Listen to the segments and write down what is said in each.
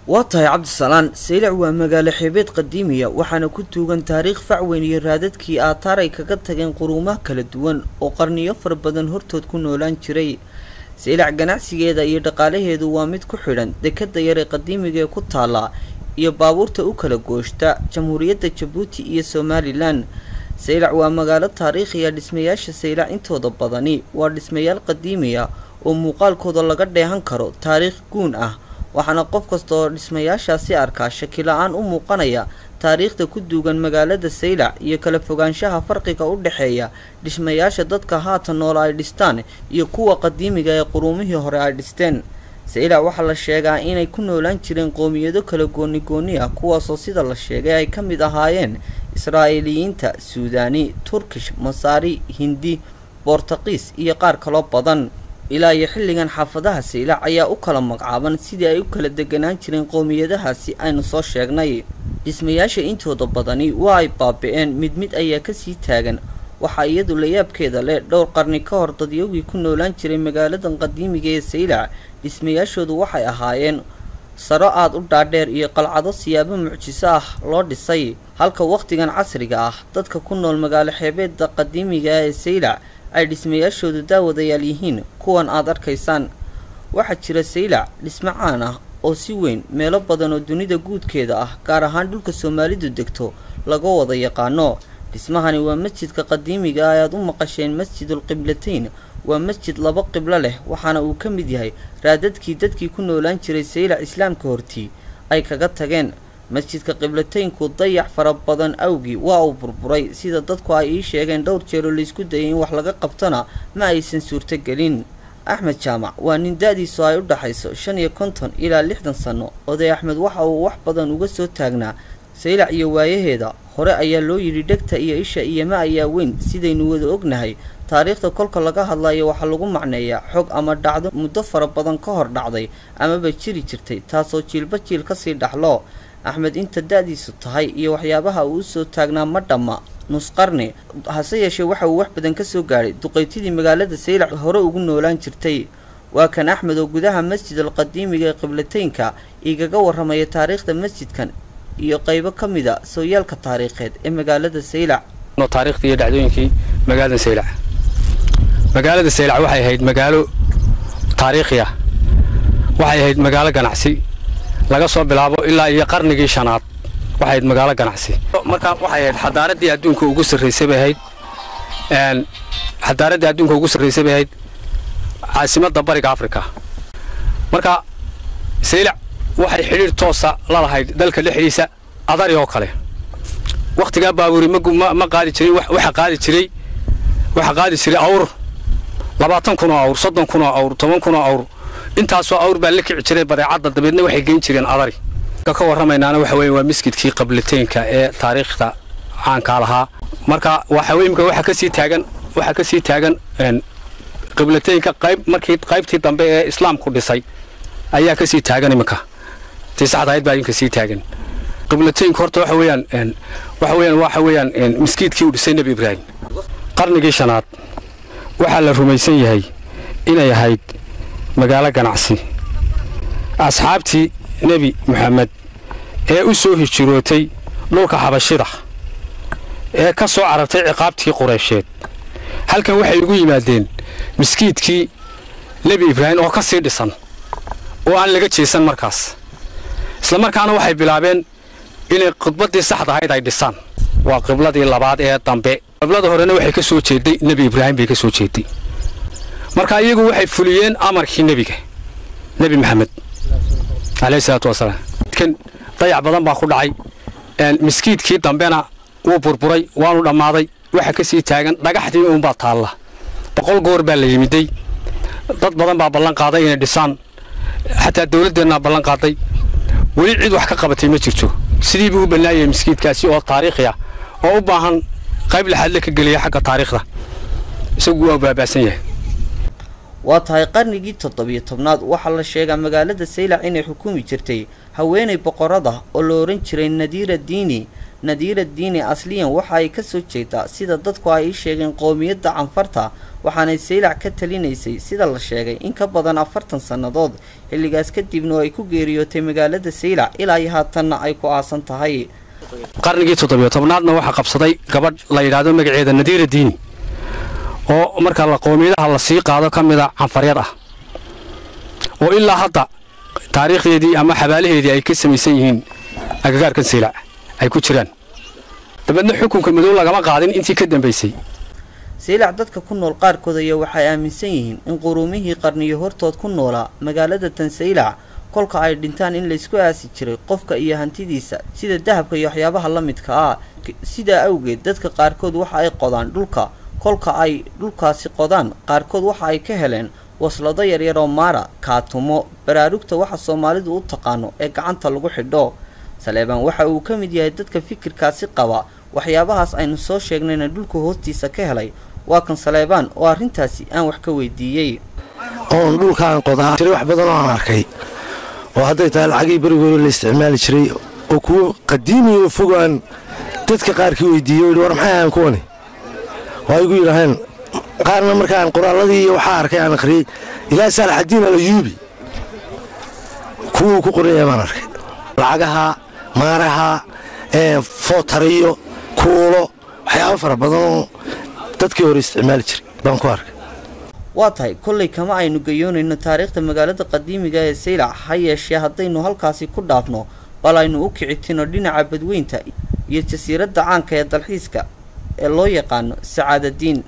waa tahay cabdisalaan saylac waa magaalo xeebeed qadiimiya waxaana ku tuugan taariikh facweyn iyo raadadkii aataar ay kaga tageen quruumaha kala duwan oo qarniyo fara badan hortood ku noolaan jiray saylac ganacsigeeda iyo dhaqaalaheedu waa mid ku xidhan dekada yar ee qadiimiga ee ku taala iyo baabuurta u kala gooshta jamhuuriyadda jabuuti iyo somalilan saylac waa magaalo taariikhiya dhismayaasha saylac intooda badani waa dhismayaal qadiimiya oo muuqaalkooda laga dheehan karo taariikh guun ah waxaana qof kasta oo dhismayaashaasi arkaa shakila-aan u muuqanaya taariikhda ku duugan magaalada saylac iyo kala fogaanshaha farqiga u dhexeeya dhismayaasha dadka haatan noola ay dhistaan iyo kuwa qadiimiga ee quruumihii hore ay dhisteen saylac waxaa la sheegaa inay ku noolaan jireen qoomiyado kala gooni gooni ah kuwaasoo sida la sheegay ay ka mid ahaayeen israa'iiliyiinta suudaani turkish masaari hindi boortaqiis iyo qaar kaloo badan ilaa iyo xilligan xaafadaha saylac ayaa u kala magacaaban sidii ay u kala deganaan jireen qowmiyadahaasi aynu soo sheegnay dhismayaasha intooda badani waa ay baabi-een mid mid ayaa kasii taagan waxaa iyadu layaabkeeda leh dhowr qarni ka hor dadyogii ku noolaan jiray magaaladan qadiimiga ee saylac dhismayaashoodu waxay ahaayeen saro aada u dhaadheer iyo qalcado siyaabo mucjiso ah loo dhisay halka wakhtigan casriga ah dadka ku nool magaalo xeebeeda qadiimiga ee saylac ay dhismayaashoodu daawadayaal yihiin kuwan aad arkaysaan waxaa jira saylac dhismo caan ah oo si weyn meelo badan oo dunida guudkeeda ah gaar ahaan dhulka soomaalidu degto laga wada yaqaano dhismahani waa masjidka qadiimiga ah ayaad u maqasheen masjidul qiblatayn waa masjid laba qiblo leh waxaana uu ka mid yahay raadadkii dadkii ku noolaan jiray saylac islaamka hortii ay kaga tageen masjidka qiblataynku dayax fara badan awgii waa uu burburay sida dadku ay ii sheegeen dhowr jeeroo laysku dayay in wax laga qabtona ma aysan suurtogelin axmed jaamac waa nin da-diisu ay u dhaxayso shan iyo konton ilaa lixdan sanno oday axmed waxa uu wax badan uga soo taagnaa saylac iyo waayaheeda hore ayaa loo yidhi dhegta iyo isha iyoma ayaa weyn sidaynu wada ognahay taariikhda kolka laga hadlayo waxaa lagu macneeyaa xog ama dhacdo muddo fara badan ka hor dhacday amaba jiri jirtay taasoo jiilba jiil kasii dhaxlo axmed inta da-diisu tahay iyo waxyaabaha uu usoo taagnaa ma dhamma nusqarni hase yeeshee waxa uu wax badan kasoo gaadhay duqaytidii magaalada saylac hore ugu noolaan jirtay waa kan axmed oo gudaha masjid al qadiimiga ee qiblataynka igaga warramaya taariikhda masjidkan iyo qaybo ka mida sooyaalka taariikheed ee magaalada saylac taariikhdii iyo dhacdooyinkii magaalada saylac magaalada saylac waxay ahayd magaalo taariikhi ah waxay ahayd magaalo ganacsi laga soo bilaabo ilaa iyo qarnigii shanaad waxay ahayd magaalo ganacsi marka waxay ahayd xadaaraddii adduunka ugu sarraysay bay ahayd xadaaraddii adduunka ugu sarraysay bay ahayd caasimadda bariga afrika marka saylac waxay xidhiir toosa la lahayd dalka dhexdiisa adari oo kale wakhtigaa baabuuri ma qaadi jirin waxa qaadi jiray waxa qaadi jiray awr labaatan kun oo awr soddon kun oo awr toban kun oo awr intaasoo awr baa la kici jiray badeecadda dabeedna waxay geyn jireen adari ka warramaynaana waxa weeye waa masjidkii qablataynka ee taariikhda caankaa lahaa marka waxa weye imika waxaa kasii taagan waxaa kasii taagan qiblataynka qayb markii qaybtii dambe ee islaamku dhisay ayaa kasii taagan iminka tii saxda ahayd baa iminka sii taagan qiblataynku horta waxa weeyaan waxa weeyaan waxa weeyaan miskiidkii uu dhisay nebi ibraahim qarnigii shanaad waxaa la rumaysan yahay inay ahayd magaalo ganacsi asxaabtii nebi moxamed ee u soo hijirootay dhulka xabashida ee ka soo carartay ciqaabtii qureysheed halkan waxay ugu yimaadeen miskiidkii nebi ibraahim oo ka sii dhisan oo aan laga jeesan markaas isla markaana waxay bilaabeen inay khudbaddii saxda ahayd ay dhisaan waa qibladii labaad ee dambe qiblada horena waxay ka soo jeeday nebi ibraahim bay ka soo jeeday marka iyagu waxay fuliyeen amarkii nebiga nebi maxamed caleyhi salaatu wasalaam kan dayac badan baa ku dhacay miskiidkii dambena wuu burburay waanu dhammaaday waxa ka sii taagan dhagaxdii uunbaa taalla boqol goor baa la yimiday dad badan baa ballan qaaday inay dhisaan xataa dawladdeennaa ballan qaaday weli cid wax ka qabatay ma jirto sidii buu u bannaayay miskiidkaasi oo taariikhi ah oo u baahan qayb laxaadle ka geliya xagga taariikhda isagu waa baaba'san yahay waa tahay qarnigii toddobiyo tobnaad waxaa la sheegaa magaalada saylac inay xukumi jirtay haweenay boqorada oo la ohan jiray nadiira diini nadiira diini asliyan waxa ay kasoo jeedaa sida dadku ay ii sheegeen qoomiyadda canfarta waxaanay saylac ka talinaysay sida la sheegay in ka badan afartan sannadood xilligaas kadibna oo ay ku geeriyootay magaalada saylac ilaa iyo haatanna ay ku aasan tahay qarnigii toddobiyo tobnaadna waxaa qabsaday gabadh la yidhaahdo magaceeda nadiira diini oo markaa la qoomiyadaha la sii qaado ka mida canfaryad ah oo ilaa hadda taariikhdeedii ama xabaalaheedii ay ka samaysan yihiin agagaarkan saylac ay ku jiraan dabeedna xukunka madow lagama qaadin intii ka dambaysay saylac dadka ku nool qaarkood ayaa waxay aaminsan yihiin in quruumihii qarniyo hortood ku noolaa magaalada tan saylac kolka ay dhintaan in laysku aasi jiray qofka iyo hantidiisa sida dahabka iyo waxyaabaha la midka ah sidaa awgeed dadka qaarkood waxa ay qodaan dhulka kolka ay dhulkaasi qodaan qaarkood waxa ay ka heleen waslado yaryar oo maara kaatumo baraarugta waxa soomaalidu u taqaano ee gacanta lagu xidho saleebaan waxa uu ka mid yahay dadka fikirkaasi qaba waxyaabahaas aynu soo sheegnayna dhulka hoostiisa ka helay waa kan saleebaan oo arrintaasi aan wax ka weydiiyey oon dhulkaan qodaa jiray wax badan oo aan arkay oo hadday tahay lacagii berigoore la isticmaali jiray oo kuwo qadiimiya oo fogaan dadka qaarkii weydiiyey o yidhi war maxay ahaan kuwani waa igu yidhaaheen qaarna markaan qoraalladii iyo waxaa arkay aan akhriyey ilaa saalaxadiin alayuubi kuwuu ku qoraya baan arkay lacagaha maaraha footariyo kuulo waxyaabo fara badan oo dadkii hore isticmaali jiray baan ku arkay waa tahay kollay kama aynu gayoonayno taariikhda magaalada qadiimiga ee saylac ha yeeshee haddaynu halkaasi ku dhaafno bal aynu u kicitino dhinaca badweynta iyo jasiiradda caanka ee dalxiiska ee loo yaqaano sacaadadiin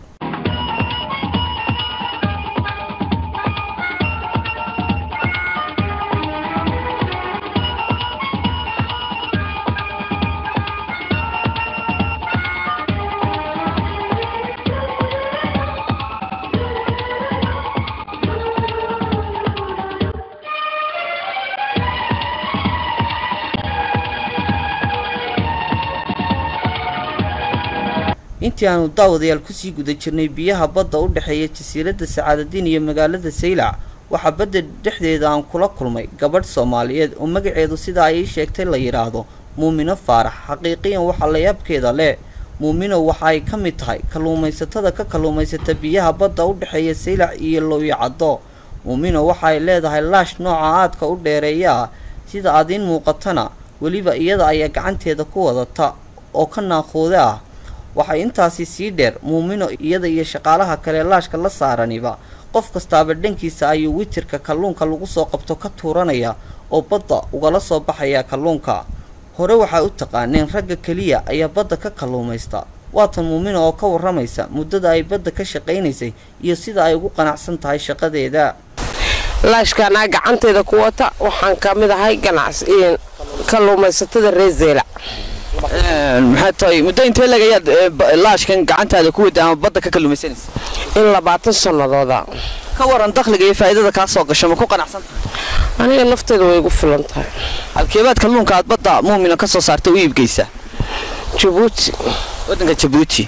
intii aanu daawadayaal kusii guda jirnay biyaha badda u dhexeeya jasiiradda sacaadadiin iyo magaalada saylac waxaa badda dhexdeeda aan kula kulmay gabadh soomaaliyeed oo magaceedu sida ay ii sheegtay la yidhaahdo muumino faarax xaqiiqiyan waxaa layaabkeeda leh muumino waxa ay ka mid tahay kalluumaysatada ka kalluumaysata biyaha badda u dhexeeya saylac iyo lowyacaddo muumino waxa ay leedahay laash nooca aadka u dheereeya ah sida adiin muuqatana weliba iyada ayaa gacanteeda ku wadata oo ka naaquude ah waxay intaasi sii dheer muumino iyada iyo shaqaalaha kale laashka la saaraniba qof kastaaba dhankiisa ayuu witirka kalluunka lagu soo qabto ka tuuranaya oo badda ugala soo baxaya kalluunka hore waxaa u taqaaneen ragga keliya ayaa badda ka kalluumaysta waatan muumino oo ka warramaysa muddada ay badda ka shaqaynaysay iyo sida ay ugu qanacsan tahay shaqadeeda laashkaanaa gacanteeda ku wata waxaan ka mid ahay ganacsi kalluumaysatada reer zeelac maxay tahay muddo intee lagayaad laashkan gacantaada ku wada ama badda ka kalluumaysanaysa in labaatan sannadooda ka waran dakhliga iyo faa'iidada kaa soo gasho ma ku qanacsan aniga nafteeda way igu filan tahay halkeebaad kalluunka aad badda muumina ka soo saartay u iibgeysaa jabuuti waddanka jabuuti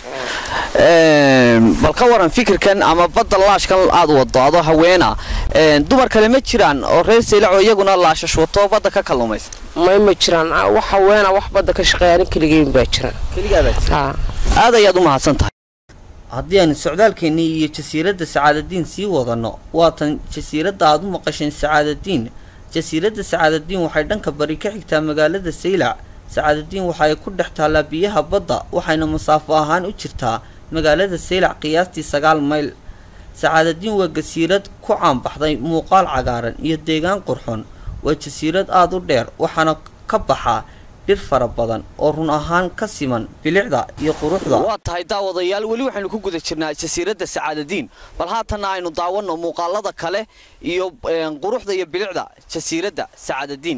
bal ka waran fikirkan ama badda laashkan aad wado adoo haweena dumar kale ma jiraan oo reer saylac oo iyaguna laashash wato badda ka kalluumaysta may ma jiraan wax haweena wax badda ka shaqeeya ani keligeyn baa jiraan keligaabaa aad ayaad u mahadsan tahay haddii aanu socdaalkeennii iyo jasiiradda sacaadadiin sii wadanno waatan jasiiradda aad u maqasheen sacaadadiin jasiiradda sacaadadiin waxay dhanka bari ka xigtaa magaalada saylac sacaadadiin waxa ay ku dhex taallaa biyaha badda waxayna masaafo ahaan u jirtaa magaalada saylac qiyaastii sagaal mayl sacaadadiin waa jasiirad ku caanbaxday muuqaal cagaaran iyo deegaan qurxon waa jasiirad aada u dheer waxaana ka baxaa dhir fara badan oo run ahaan ka siman bilicda iyo quruxda waa tahay daawadayaal weli waxaynu ku guda jirnaa jasiiradda sacaadadiin bal haatanna aynu daawanno muuqaalada kale iyo quruxda iyo bilicda jasiiradda sacaadadiin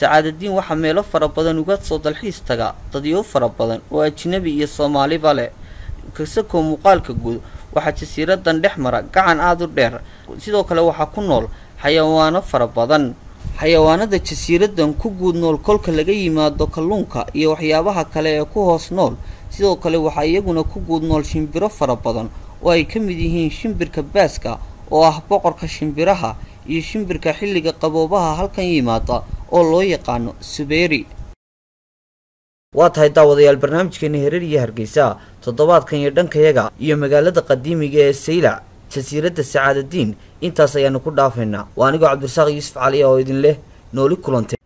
sacaadadiin waxaa meelo fara badan uga soo dalxiis taga dadyo fara badan oo ajnabi iyo soomaaliba leh kasakoo muuqaalka guud waxaa jasiiradan dhex mara gacan aada u dheer sidoo kale waxaa ku nool xayawaano fara badan xayawaanada jasiiradan ku guud nool kolka laga yimaado kalluunka iyo waxyaabaha kale ee ku hoos nool sidoo kale waxaa iyaguna ku guud nool shimbiro fara badan oo ay ka mid yihiin shimbirka baaska oo ah boqorka shimbiraha iyo shimbirka xilliga qaboobaha halkan yimaada oo loo yaqaano subeeri waa tahay daawadayaal barnaamijkeena hereer iyo hargeysa toddobaadkan iyo dhankayaga iyo magaalada qadiimiga ee saylac jasiiradda sacaadadiin intaas ayaanu ku dhaafaynaa waa anigoo cabdirasaaq yuusuf cali oo idin leh nooli kulantay